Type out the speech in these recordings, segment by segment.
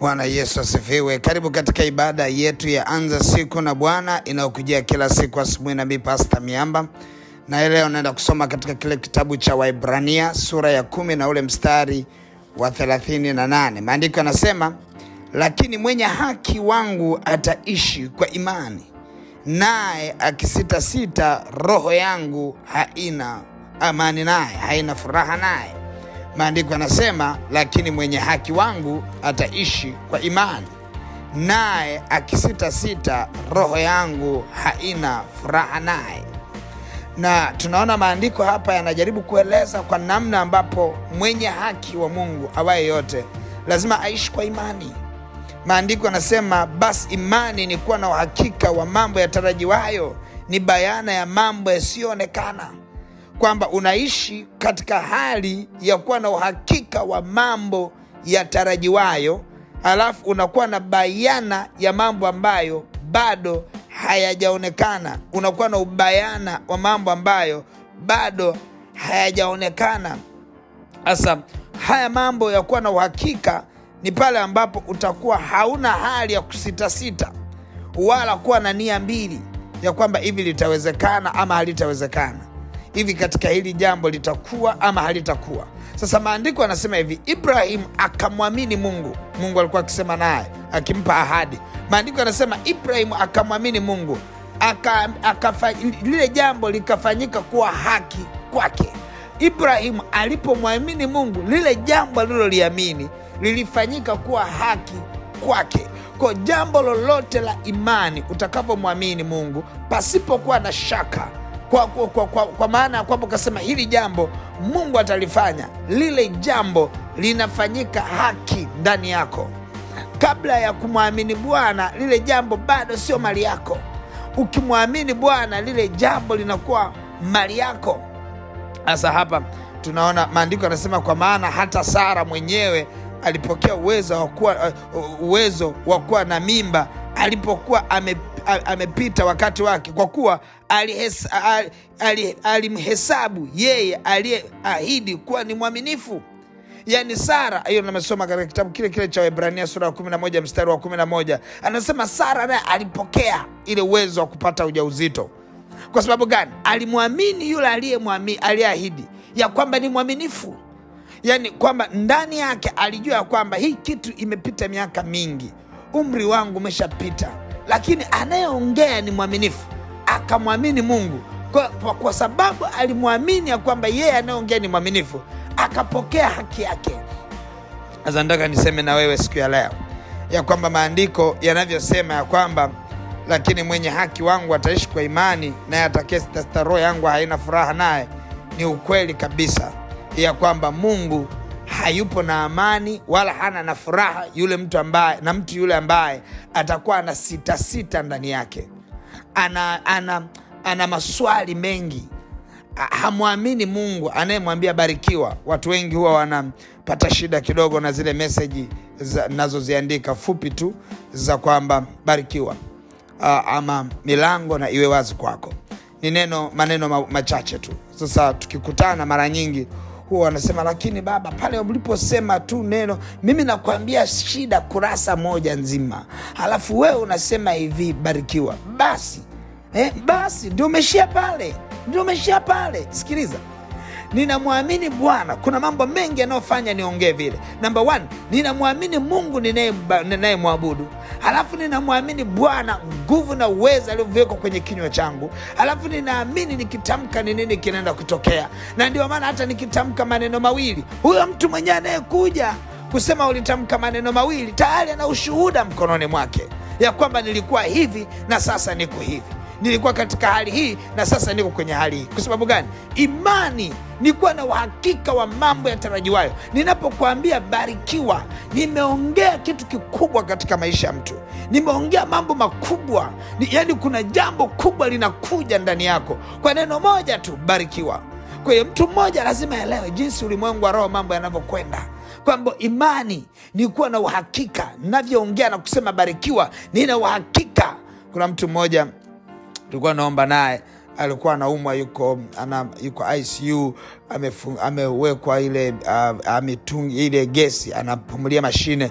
Bwana Yesu asifiwe. Karibu katika ibada yetu ya anza siku na Bwana inayokujia kila siku asubuhi, nami Pasta Miamba, na leo naenda kusoma katika kile kitabu cha Waibrania sura ya kumi na ule mstari wa thelathini na nane. Maandiko yanasema, lakini mwenye haki wangu ataishi kwa imani, naye akisitasita, roho yangu haina amani naye, haina furaha naye. Maandiko yanasema lakini mwenye haki wangu ataishi kwa imani, naye akisitasita, roho yangu haina furaha naye. Na tunaona maandiko hapa yanajaribu kueleza kwa namna ambapo mwenye haki wa Mungu awaye yote lazima aishi kwa imani. Maandiko yanasema basi imani ni kuwa na uhakika wa mambo yatarajiwayo, ni bayana ya mambo yasiyoonekana kwamba unaishi katika hali ya kuwa na uhakika wa mambo yatarajiwayo, alafu unakuwa na bayana ya mambo ambayo bado hayajaonekana. Unakuwa na ubayana wa mambo ambayo bado hayajaonekana. Sasa haya mambo ya kuwa na uhakika ni pale ambapo utakuwa hauna hali ya kusitasita wala kuwa na nia mbili ya kwamba hivi litawezekana ama halitawezekana hivi katika hili jambo litakuwa ama halitakuwa. Sasa maandiko anasema hivi, Ibrahim akamwamini Mungu. Mungu alikuwa akisema naye akimpa ahadi. Maandiko anasema Ibrahim akamwamini Mungu aka, aka, lile jambo likafanyika kuwa haki kwake. Ibrahim alipomwamini Mungu, lile jambo aliloliamini lilifanyika kuwa haki kwake. Kwa jambo lolote la imani utakapomwamini Mungu pasipokuwa na shaka kwa, kwa, kwa, kwa, kwa maana ya kwamba ukasema hili jambo Mungu atalifanya, lile jambo linafanyika haki ndani yako. Kabla ya kumwamini Bwana, lile jambo bado sio mali yako. Ukimwamini Bwana, lile jambo linakuwa mali yako. Sasa hapa tunaona maandiko yanasema, kwa maana hata Sara mwenyewe alipokea uwezo wa kuwa uh, uwezo wa kuwa na mimba alipokuwa ame, amepita wakati wake, kwa kuwa alimhesabu yeye aliyeahidi kuwa ni mwaminifu. Yaani Sara, hiyo nimesoma katika kitabu kile kile cha Waebrania sura ya 11 mstari wa 11, anasema Sara naye alipokea ile uwezo wa kupata ujauzito. Kwa sababu gani? Alimwamini yule aliyeahidi ya kwamba ni mwaminifu, yaani kwamba ndani yake alijua ya kwamba hii kitu imepita miaka mingi, umri wangu umeshapita lakini anayeongea ni mwaminifu. Akamwamini Mungu kwa, kwa, kwa sababu alimwamini ya kwamba yeye anayeongea ni mwaminifu, akapokea haki yake. Sasa nataka niseme na wewe siku ya leo ya kwamba maandiko yanavyosema ya kwamba lakini mwenye haki wangu ataishi kwa imani, naye atakayesitasita roho yangu haina furaha naye. Ni ukweli kabisa ya kwamba Mungu hayupo na amani wala hana na furaha yule mtu ambaye na mtu yule ambaye atakuwa ana sita sita ndani yake, ana, ana, ana maswali mengi, hamwamini Mungu anayemwambia barikiwa. Watu wengi huwa wanapata shida kidogo na zile meseji nazoziandika fupi tu za kwamba barikiwa, uh, ama milango na iwe wazi kwako. Ni neno maneno machache tu. Sasa tukikutana mara nyingi huwa wanasema lakini baba, pale uliposema tu neno, mimi nakwambia shida kurasa moja nzima, halafu wewe unasema hivi barikiwa. Basi eh, basi ndio umeshia pale, ndio umeshia pale. Sikiliza, ninamwamini Bwana. Kuna mambo mengi yanayofanya niongee vile. Namba one, ninamwamini Mungu ninayemwabudu, halafu ninamwamini Bwana nguvu na uwezo alioviwekwa kwenye kinywa changu, halafu ninaamini nikitamka ni nini kinaenda kutokea, na ndio maana hata nikitamka maneno mawili, huyo mtu mwenyewe anayekuja kusema ulitamka maneno mawili tayari ana ushuhuda mkononi mwake ya kwamba nilikuwa hivi na sasa niko hivi nilikuwa katika hali hii na sasa niko kwenye hali hii. Kwa sababu gani? Imani ni kuwa na uhakika wa mambo yatarajiwayo. Ninapokuambia barikiwa, nimeongea kitu kikubwa katika maisha ya mtu, nimeongea mambo makubwa ni, yani kuna jambo kubwa linakuja ndani yako kwa neno moja tu, barikiwa. Kwa hiyo mtu mmoja lazima aelewe jinsi ulimwengu wa roho mambo yanavyokwenda kwamba imani ni kuwa na uhakika. Navyoongea na kusema barikiwa, nina uhakika. Kuna mtu mmoja tulikuwa naomba naye alikuwa anaumwa yuko ana, yuko ICU amewekwa ile uh, ametung, ile gesi anapumulia mashine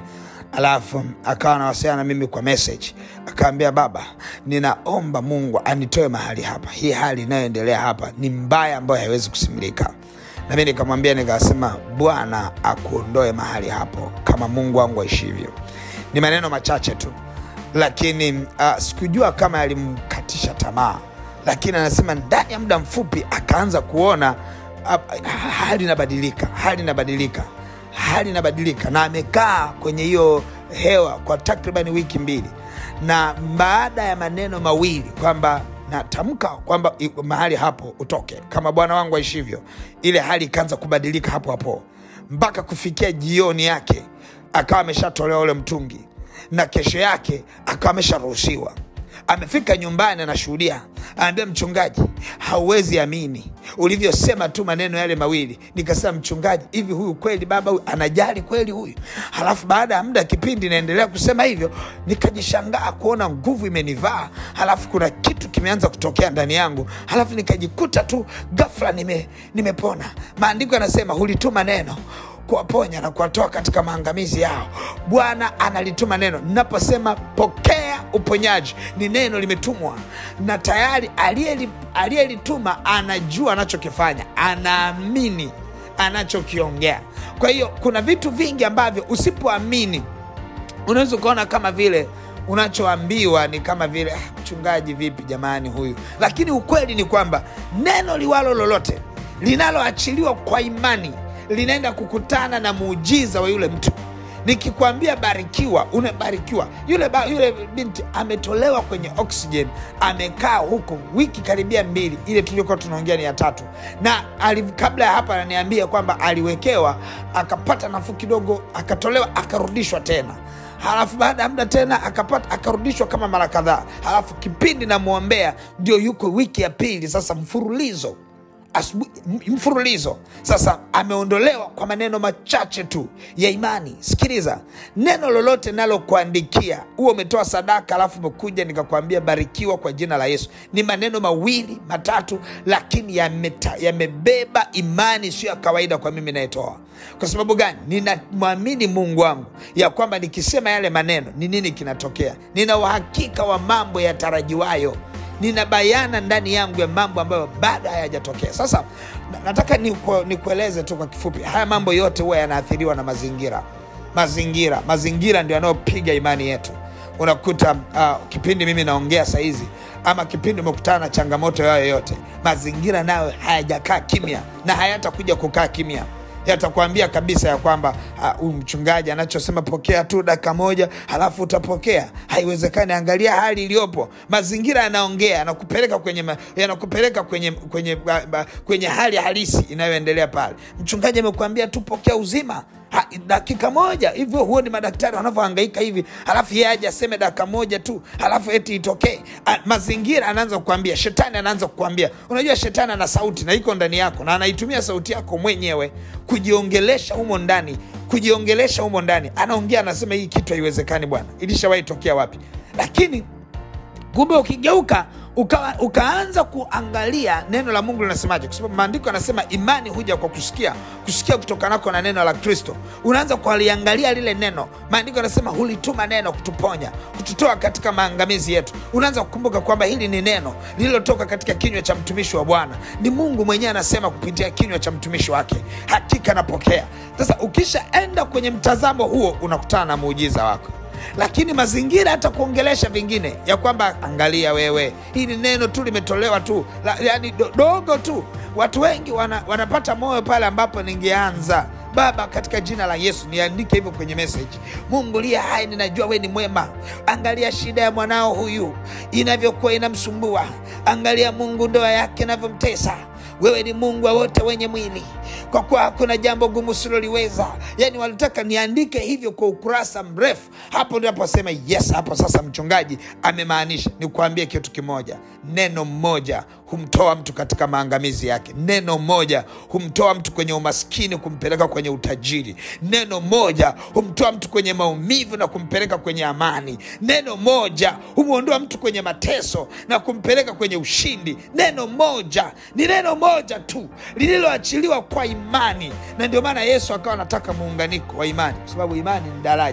alafu akawa anawasiliana na mimi kwa message akaambia baba ninaomba mungu anitoe mahali hapa hii hali inayoendelea hapa ni mbaya ambayo haiwezi kusimilika na mi nikamwambia nikasema bwana akuondoe mahali hapo kama mungu wangu aishivyo ni maneno machache tu lakini uh, sikujua kama yalimkatisha tamaa lakini anasema ndani ya muda mfupi akaanza kuona uh, hali inabadilika hali inabadilika hali inabadilika na amekaa kwenye hiyo hewa kwa takriban wiki mbili na baada ya maneno mawili kwamba natamka kwamba i- mahali hapo utoke kama bwana wangu aishivyo ile hali ikaanza kubadilika hapo hapo mpaka kufikia jioni yake akawa ameshatolewa ule mtungi na kesho yake akawa amesharuhusiwa amefika nyumbani anashuhudia anaambia mchungaji hauwezi amini ulivyosema tu maneno yale mawili nikasema mchungaji hivi huyu kweli baba huyu anajali kweli huyu halafu baada ya muda kipindi naendelea kusema hivyo nikajishangaa kuona nguvu imenivaa halafu kuna kitu kimeanza kutokea ndani yangu halafu nikajikuta tu gafla nime, nimepona maandiko yanasema hulituma neno kuwaponya na kuwatoa katika maangamizi yao bwana analituma neno ninaposema pokea uponyaji ni neno limetumwa na tayari aliyeli- aliyelituma anajua anachokifanya anaamini anachokiongea kwa hiyo kuna vitu vingi ambavyo usipoamini unaweza ukaona kama vile unachoambiwa ni kama vile "Ah, mchungaji vipi jamani huyu lakini ukweli ni kwamba neno liwalo lolote linaloachiliwa kwa imani linaenda kukutana na muujiza wa yule mtu nikikwambia barikiwa unabarikiwa yule, ba, yule binti ametolewa kwenye oxygen amekaa huko wiki karibia mbili ile tuliokuwa tunaongea ni ya tatu na ali, kabla ya hapa ananiambia kwamba aliwekewa akapata nafuu kidogo akatolewa akarudishwa tena halafu baada ya muda tena akapata akarudishwa kama mara kadhaa halafu kipindi namwombea ndio yuko wiki ya pili sasa mfurulizo asubuhi m- mfululizo sasa ameondolewa kwa maneno machache tu ya imani sikiliza neno lolote nalokuandikia huo umetoa sadaka alafu umekuja nikakwambia barikiwa kwa jina la yesu ni maneno mawili matatu lakini yameta- yamebeba imani sio ya kawaida kwa mimi nayetoa kwa sababu gani ninamwamini mungu wangu ya kwamba nikisema yale maneno ni nini kinatokea nina uhakika wa mambo yatarajiwayo nina bayana ndani yangu ya mambo ambayo bado hayajatokea sasa na- nataka niku- nikueleze tu kwa kifupi haya mambo yote huwa yanaathiriwa na mazingira mazingira mazingira ndio yanayopiga imani yetu unakuta uh, kipindi mimi naongea sahizi ama kipindi umekutana na changamoto yayo yote mazingira nayo hayajakaa kimya na hayatakuja kukaa kimya yatakwambia kabisa ya kwamba huyu uh, mchungaji anachosema pokea tu dakika moja halafu utapokea haiwezekani angalia hali iliyopo mazingira yanaongea yanakupeleka kwenye ma- yanakupeleka kwenye kwenye ba, ba, kwenye hali halisi inayoendelea pale mchungaji amekuambia tu pokea uzima ha, dakika moja hivyo huo ni madaktari wanavyohangaika hivi halafu yeye aje aseme dakika moja tu halafu eti itokee A- mazingira anaanza kukwambia shetani anaanza kukwambia unajua shetani ana sauti na iko ndani yako na anaitumia sauti yako mwenyewe kujiongelesha humo ndani kujiongelesha humo ndani anaongea anasema hii kitu haiwezekani bwana ilishawahi tokea wapi lakini kumbe ukigeuka uka, ukaanza kuangalia neno la mungu linasemaje kwa sababu maandiko yanasema imani huja kwa kusikia kusikia kutokanako na neno la kristo unaanza kuliangalia lile neno maandiko yanasema hulituma neno kutuponya kututoa katika maangamizi yetu unaanza kukumbuka kwamba hili ni neno lililotoka katika kinywa cha mtumishi wa bwana ni mungu mwenyewe anasema kupitia kinywa cha mtumishi wake hakika napokea sasa ukishaenda kwenye mtazamo huo unakutana na muujiza wako lakini mazingira hata kuongelesha vingine ya kwamba angalia wewe hili neno tu limetolewa tu la, yani do, dogo tu watu wengi wana, wanapata moyo pale ambapo ningeanza baba katika jina la yesu niandike hivyo kwenye message mungu liye hai ninajua we ni mwema angalia shida ya mwanao huyu inavyokuwa inamsumbua angalia mungu ndoa yake inavyomtesa wewe ni mungu wa wote wenye mwili kwa kuwa hakuna jambo gumu siloliweza yani walitaka niandike hivyo kwa ukurasa mrefu hapo ndaposema yes hapo sasa mchungaji amemaanisha nikuambie kitu kimoja neno mmoja humtoa mtu katika maangamizi yake neno moja humtoa mtu kwenye umaskini kumpeleka kwenye utajiri neno moja humtoa mtu kwenye maumivu na kumpeleka kwenye amani neno moja humwondoa mtu kwenye mateso na kumpeleka kwenye ushindi neno moja ni neno moja tu lililoachiliwa kwa imani na ndio maana yesu akawa anataka muunganiko wa imani kwa sababu imani ni daraja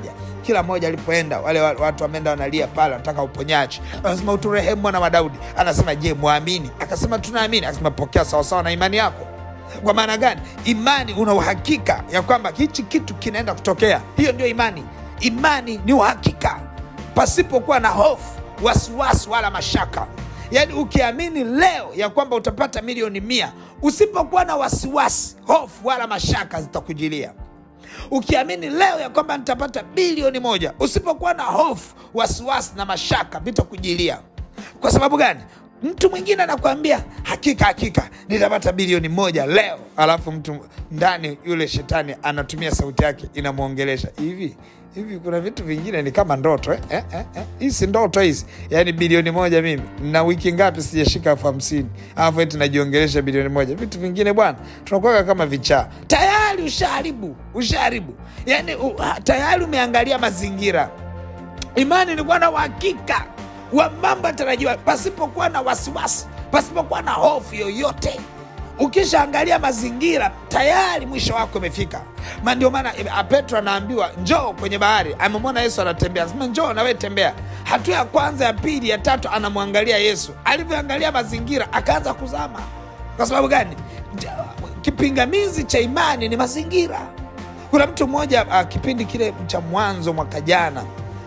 kila mmoja alipoenda wale wa- watu wameenda wanalia pale wanataka uponyaji anasema uturehemu mwana wa daudi anasema je mwamini akasema tunaamini akasema pokea sawasawa na imani yako kwa maana gani imani una uhakika ya kwamba hichi kitu kinaenda kutokea hiyo ndio imani imani ni uhakika pasipokuwa na hofu wasiwasi wala mashaka yaani ukiamini leo ya kwamba utapata milioni mia usipokuwa na wasiwasi hofu wala mashaka zitakujilia ukiamini leo ya kwamba nitapata bilioni moja usipokuwa na hofu wasiwasi na mashaka vitakujilia kwa sababu gani mtu mwingine anakuambia hakika hakika nitapata bilioni moja leo alafu mtu ndani yule shetani anatumia sauti yake inamwongelesha hivi hivi kuna vitu vingine ni kama ndoto eh? Eh, eh, eh. hii si ndoto hizi yaani bilioni moja mimi na wiki ngapi sijashika elfu hamsini alafu eti najiongelesha bilioni moja vitu vingine bwana tunakuwaga kama vichaa tayari ushaharibu ushaharibu yaani u, ha- tayari umeangalia mazingira imani ni kuwa na uhakika wa mambo yatarajiwa pasipokuwa na wasiwasi pasipokuwa na hofu yoyote ukishaangalia mazingira tayari mwisho wako umefika ma ndio maana eh, petro anaambiwa njoo kwenye bahari amemwona yesu anatembea anasema njoo nawe tembea hatua ya kwanza ya pili ya tatu anamwangalia yesu alivyoangalia mazingira akaanza kuzama kwa sababu gani Ja- kipingamizi cha imani ni mazingira kuna mtu mmoja uh, kipindi kile cha mwanzo mwaka jana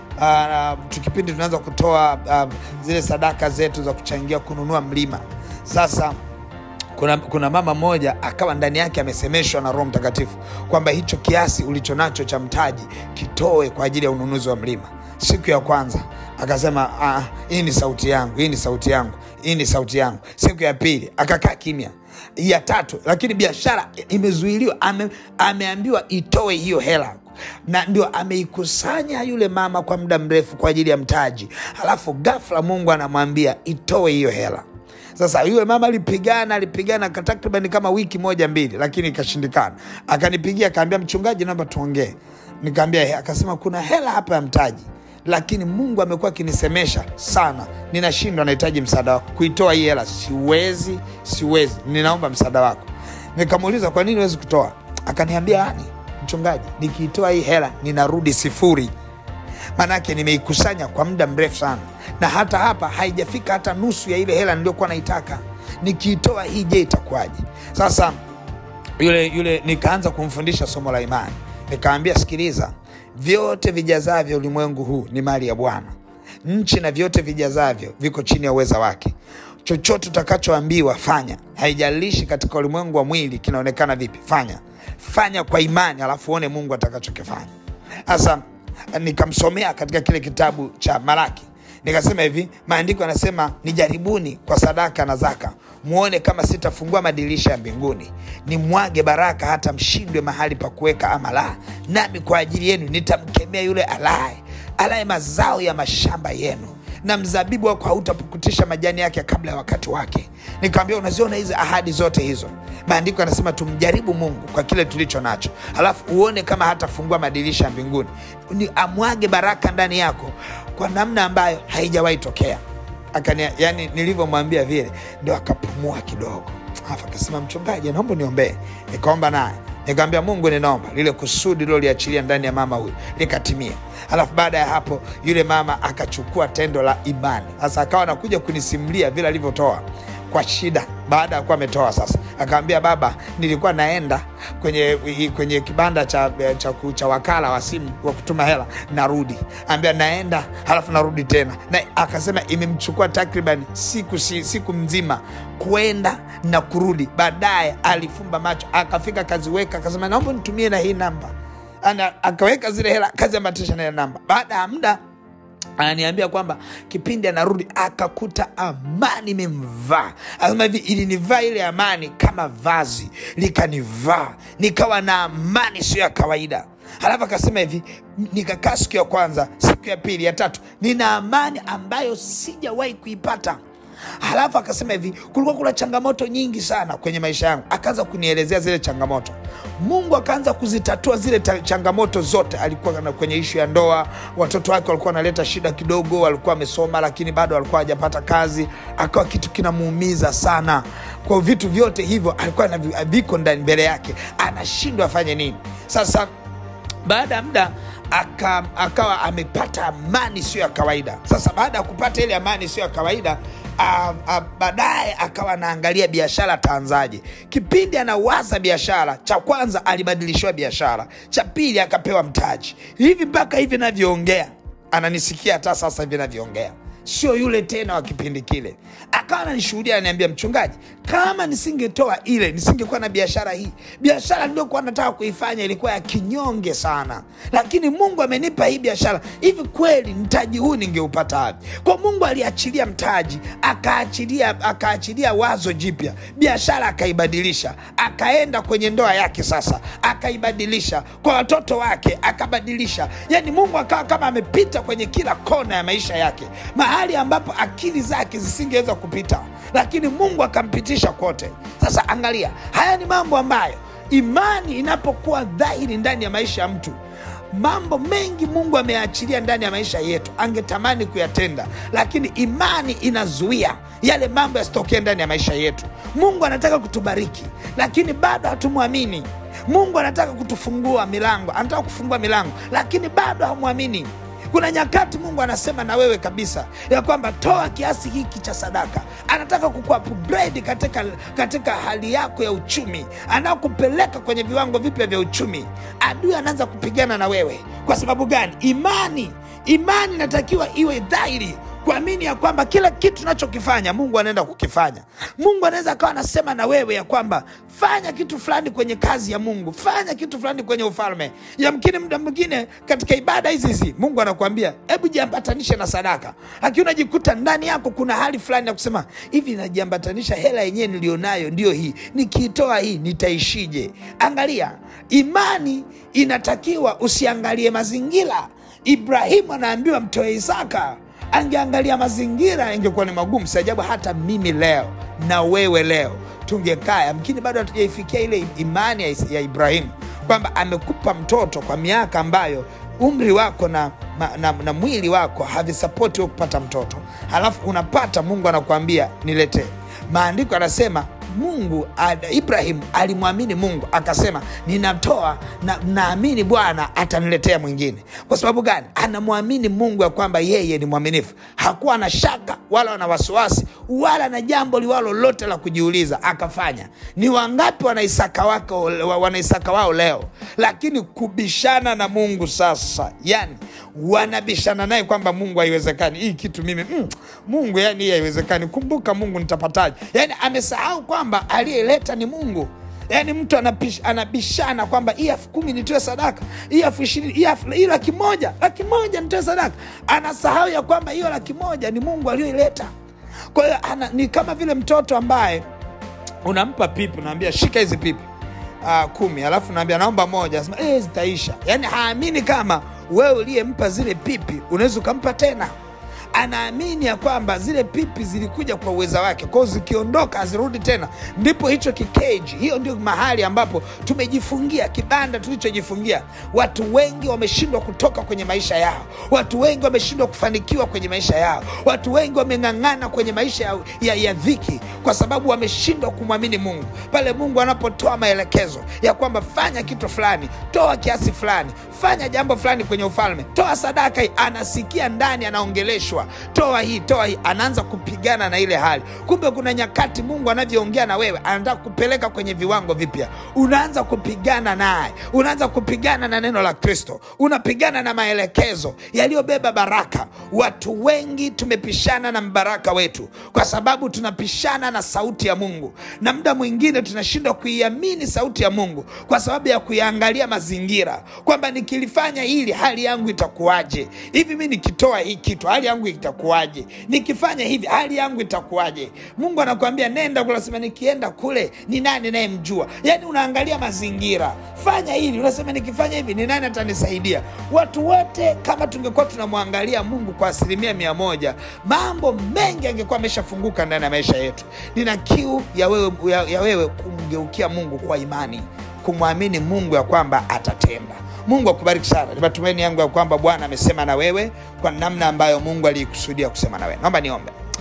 uh, tu kipindi tunaanza kutoa uh, zile sadaka zetu za kuchangia kununua mlima sasa kuna, kuna mama mmoja akawa ndani yake amesemeshwa na roho mtakatifu kwamba hicho kiasi ulicho nacho cha mtaji kitoe kwa ajili ya ununuzi wa mlima siku ya kwanza akasema "Ah, hii ni sauti yangu hii ni sauti yangu hii ni sauti yangu siku ya pili akakaa kimya ya tatu lakini biashara imezuiliwa ame, ameambiwa itoe hiyo hela na ndio ameikusanya yule mama kwa muda mrefu kwa ajili ya mtaji alafu ghafla mungu anamwambia itoe hiyo hela sasa yule mama alipigana alipigana kwa takriban kama wiki moja mbili lakini ikashindikana akanipigia akaambia mchungaji naomba tuongee nikaambia "He." akasema kuna hela hapa ya mtaji lakini mungu amekuwa akinisemesha sana ninashindwa nahitaji msaada wako kuitoa hii hela siwezi siwezi ninaomba msaada wako nikamuuliza kwa nini huwezi kutoa akaniambia yani mchungaji nikiitoa hii hela ninarudi sifuri maanake nimeikusanya kwa muda mrefu sana na hata hapa haijafika hata nusu ya ile hela niliyokuwa naitaka nikiitoa hii je itakuwaje sasa yule yule nikaanza kumfundisha somo la imani nikaambia sikiliza vyote vijazavyo ulimwengu huu ni mali ya bwana nchi na vyote vijazavyo viko chini ya uweza wake chochote utakachoambiwa fanya haijalishi katika ulimwengu wa mwili kinaonekana vipi fanya fanya kwa imani alafu uone mungu atakachokifanya sasa nikamsomea katika kile kitabu cha malaki nikasema hivi maandiko yanasema nijaribuni kwa sadaka na zaka muone kama sitafungua madirisha ya mbinguni nimwage baraka hata mshindwe mahali pa kuweka ama la nami kwa ajili yenu nitamkemea yule alaye alaye mazao ya mashamba yenu na mzabibu wako hautapukutisha majani yake kabla ya wakati wake nikawambia unaziona hizi ahadi zote hizo maandiko yanasema tumjaribu mungu kwa kile tulicho nacho alafu uone kama hatafungua madirisha ya mbinguni ni amwage baraka ndani yako kwa namna ambayo haijawahi tokea Akania, yani nilivyomwambia vile ndio akapumua kidogo alafu akasema mchungaji naomba niombee nikaomba naye nikamwambia mungu ninaomba lile kusudi liloliachilia ndani ya mama huyu likatimia alafu baada ya hapo yule mama akachukua tendo la imani sasa akawa anakuja kunisimulia vile alivyotoa kwa shida baada ya kuwa ametoa sasa akaambia baba nilikuwa naenda kwenye kwenye kibanda cha, cha, cha wakala wa simu wa kutuma hela narudi ambia naenda halafu narudi tena na akasema imemchukua takriban siku, si- siku mzima kwenda na kurudi baadaye alifumba macho akafika akaziweka akasema naomba nitumie na hii namba Ana, akaweka zile hela akaziambatisha na ile namba baada ya muda ananiambia kwamba kipindi anarudi akakuta amani imemvaa anasema hivi ilinivaa ile amani kama vazi likanivaa nikawa na amani sio ya kawaida halafu akasema hivi nikakaa siku ya kwanza siku ya pili ya tatu nina amani ambayo sijawahi kuipata halafu akasema hivi kulikuwa kuna changamoto nyingi sana kwenye maisha yangu akaanza kunielezea zile changamoto mungu akaanza kuzitatua zile ta- changamoto zote alikuwa na- kwenye ishu ya ndoa watoto wake walikuwa wanaleta shida kidogo walikuwa wamesoma lakini bado walikuwa hajapata kazi akawa kitu kinamuumiza sana kwa vitu vyote hivyo alikuwa na vi- viko ndani mbele yake anashindwa afanye nini sasa baada ya muda aka, akawa amepata amani sio ya kawaida. Sasa baada ya kupata ile amani sio ya kawaida ah, ah, baadaye akawa anaangalia biashara ataanzaje. Kipindi anawaza biashara, cha kwanza alibadilishiwa biashara, cha pili akapewa mtaji. Hivi mpaka hivi navyoongea, ananisikia hata sasa hivi navyoongea sio yule tena wa kipindi kile. Akawa ananishuhudia ananiambia, mchungaji, kama nisingetoa ile nisingekuwa na biashara hii. Biashara niliyokuwa nataka kuifanya ilikuwa ya kinyonge sana, lakini Mungu amenipa hii biashara. Hivi kweli mtaji huu ningeupata wapi? Kwa Mungu aliachilia mtaji, akaachilia akaachilia wazo jipya, biashara akaibadilisha, akaenda kwenye ndoa yake sasa, akaibadilisha kwa watoto wake, akabadilisha. Yani Mungu akawa kama amepita kwenye kila kona ya maisha yake mahali ambapo akili zake zisingeweza kupita, lakini Mungu akampitisha kote. Sasa angalia, haya ni mambo ambayo imani inapokuwa dhahiri ndani ya maisha ya mtu mambo mengi Mungu ameachilia ndani ya maisha yetu, angetamani kuyatenda, lakini imani inazuia yale mambo yasitokee ndani ya maisha yetu. Mungu anataka kutubariki, lakini bado hatumwamini. Mungu anataka kutufungua milango, anataka kufungua milango, lakini bado hamwamini. Kuna nyakati Mungu anasema na wewe kabisa ya kwamba toa kiasi hiki cha sadaka. Anataka kukuupgrade katika, katika hali yako ya uchumi, anakupeleka kwenye viwango vipya vya uchumi. Adui anaanza kupigana na wewe. Kwa sababu gani? Imani, imani inatakiwa iwe dhahiri kuamini ya kwamba kila kitu tunachokifanya Mungu anaenda kukifanya. Mungu anaweza akawa anasema na wewe ya kwamba fanya kitu fulani kwenye kazi ya Mungu, fanya kitu fulani kwenye ufalme. Yamkini muda mwingine katika ibada hizi hizi Mungu anakuambia hebu jiambatanishe na sadaka, lakini unajikuta ndani yako kuna hali fulani ya kusema hivi, najiambatanisha, hela yenyewe nilionayo ndio hii, nikiitoa hii nitaishije? Angalia, imani inatakiwa usiangalie mazingira. Ibrahimu anaambiwa mtoe Isaka angeangalia mazingira ingekuwa ni magumu. Si ajabu hata mimi leo na wewe leo tungekaa, yamkini bado hatujaifikia ile imani ya, ya Ibrahimu kwamba amekupa mtoto kwa miaka ambayo umri wako na, na, na, na mwili wako havisapoti wewe kupata mtoto, halafu unapata, Mungu anakuambia niletee. Maandiko anasema Mungu Ibrahim alimwamini Mungu akasema, ninatoa na naamini Bwana ataniletea mwingine. Kwa sababu gani? Anamwamini Mungu ya kwamba yeye ni mwaminifu. Hakuwa na shaka wala na wasiwasi wala na jambo liwalo lote la kujiuliza, akafanya. Ni wangapi wanaisaka wako wanaisaka wao leo, lakini kubishana na Mungu sasa, yani wanabishana naye kwamba Mungu haiwezekani hii kitu mimi mm, Mungu yani hii haiwezekani. Kumbuka Mungu nitapataje? Yani amesahau kwamba aliyeleta ni Mungu. Yaani mtu anapish, anabishana kwamba hii elfu kumi nitoe sadaka, hii elfu ishirini hii laki moja laki moja nitoe sadaka. Anasahau ya kwamba hiyo laki moja ni Mungu aliyoileta. Kwa hiyo ni kama vile mtoto ambaye unampa pipi, unaambia shika hizi pipi uh, kumi, alafu naambia naomba moja, asema eh, zitaisha. Yaani haamini kama wewe uliyempa zile pipi unaweza ukampa tena anaamini ya kwamba zile pipi zilikuja kwa uweza wake, kwao zikiondoka hazirudi tena. Ndipo hicho kikeji, hiyo ndio mahali ambapo tumejifungia, kibanda tulichojifungia. Watu wengi wameshindwa kutoka kwenye maisha yao, watu wengi wameshindwa kufanikiwa kwenye maisha yao, watu wengi wameng'ang'ana kwenye maisha ya, ya, ya dhiki, kwa sababu wameshindwa kumwamini Mungu. Pale Mungu anapotoa maelekezo ya kwamba fanya kitu fulani, toa kiasi fulani, fanya jambo fulani kwenye ufalme, toa sadaka hii, anasikia ndani, anaongeleshwa toa hii toa hii, anaanza kupigana na ile hali. Kumbe kuna nyakati Mungu anavyoongea na wewe, anataka kupeleka kwenye viwango vipya. Unaanza kupigana naye, unaanza kupigana na neno la Kristo, unapigana na maelekezo yaliyobeba baraka. Watu wengi tumepishana na mbaraka wetu kwa sababu tunapishana na sauti ya Mungu, na muda mwingine tunashindwa kuiamini sauti ya Mungu kwa sababu ya kuiangalia mazingira, kwamba nikilifanya hili hali yangu itakuwaje? Hivi mi nikitoa hii kitu hali yangu itakuwaje? Nikifanya hivi hali yangu itakuwaje? Mungu anakuambia nenda kule, unasema nikienda kule ni nani nayemjua? Yani unaangalia mazingira. Fanya hili, unasema nikifanya hivi ni nani atanisaidia? Watu wote kama tungekuwa tunamwangalia Mungu kwa asilimia mia moja, mambo mengi angekuwa ameshafunguka ndani ya maisha yetu. Nina kiu ya wewe, ya, ya wewe kumgeukia Mungu kwa imani, kumwamini Mungu ya kwamba atatenda. Mungu akubariki sana. Ni matumaini yangu ya kwamba Bwana amesema na wewe kwa namna ambayo Mungu aliikusudia kusema na wewe. Naomba niombe.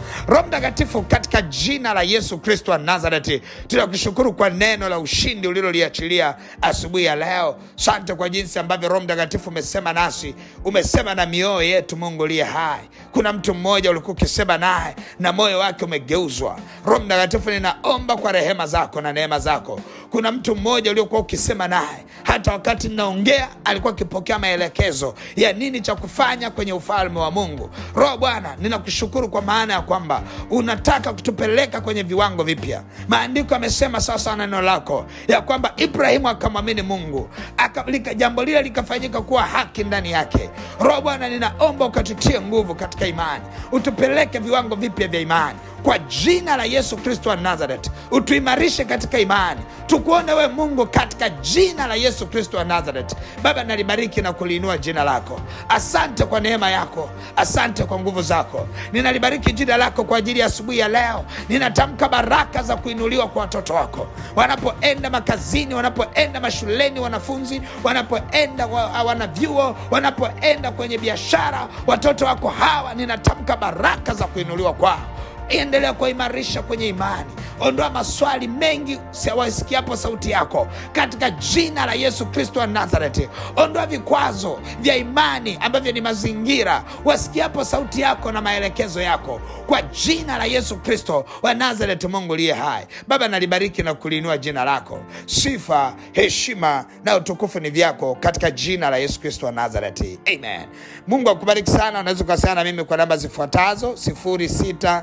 Roho Mtakatifu, katika jina la Yesu Kristo wa Nazareti, tunakushukuru kwa neno la ushindi uliloliachilia asubuhi ya leo. Sante kwa jinsi ambavyo Roho Mtakatifu umesema nasi, umesema na mioyo yetu. Mungu uliye hai, kuna mtu mmoja ulikuwa ukisema naye na moyo wake umegeuzwa. Roho Mtakatifu, ninaomba kwa rehema zako na neema zako. Kuna mtu mmoja uliokuwa ukisema naye, hata wakati ninaongea alikuwa akipokea maelekezo ya nini cha kufanya kwenye ufalme wa Mungu. Roho Bwana, ninakushukuru kwa maana ya kwamba unataka kutupeleka kwenye viwango vipya. Maandiko yamesema sawasawa na neno lako ya kwamba Ibrahimu akamwamini Mungu aka, lika, jambo lile likafanyika kuwa haki ndani yake. Roho Bwana, ninaomba ukatutie nguvu katika imani, utupeleke viwango vipya vya imani kwa jina la Yesu Kristo wa Nazareth, utuimarishe katika imani, tukuone we Mungu katika jina la Yesu Kristo wa Nazareth. Baba, nalibariki na kuliinua jina lako. Asante kwa neema yako, asante kwa nguvu zako. Ninalibariki jina lako kwa ajili ya asubuhi ya leo. Ninatamka baraka za kuinuliwa kwa watoto wako wanapoenda makazini, wanapoenda mashuleni, wanafunzi wanapoenda wa, wanavyuo, wanapoenda kwenye biashara, watoto wako hawa, ninatamka baraka za kuinuliwa kwao endelea kuimarisha kwenye imani. Ondoa maswali mengi wasikiapo sauti yako katika jina la Yesu Kristo wa Nazareti. Ondoa vikwazo vya imani ambavyo ni mazingira wasikiapo sauti yako na maelekezo yako kwa jina la Yesu Kristo wa Nazareti. Mungu liye hai, Baba, nalibariki na kuliinua jina lako. Sifa, heshima na utukufu ni vyako katika jina la Yesu Kristo wa Nazareti, amen. Mungu akubariki sana. Unaweza ukasana na mimi kwa namba zifuatazo sifuri sita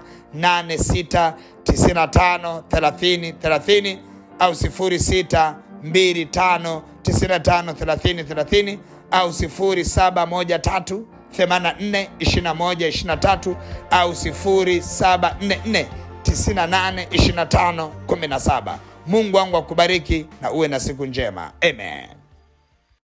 86953030 au 0625953030 au 0713842123 au 0744982517. Mungu wangu akubariki na uwe na siku njema, amen.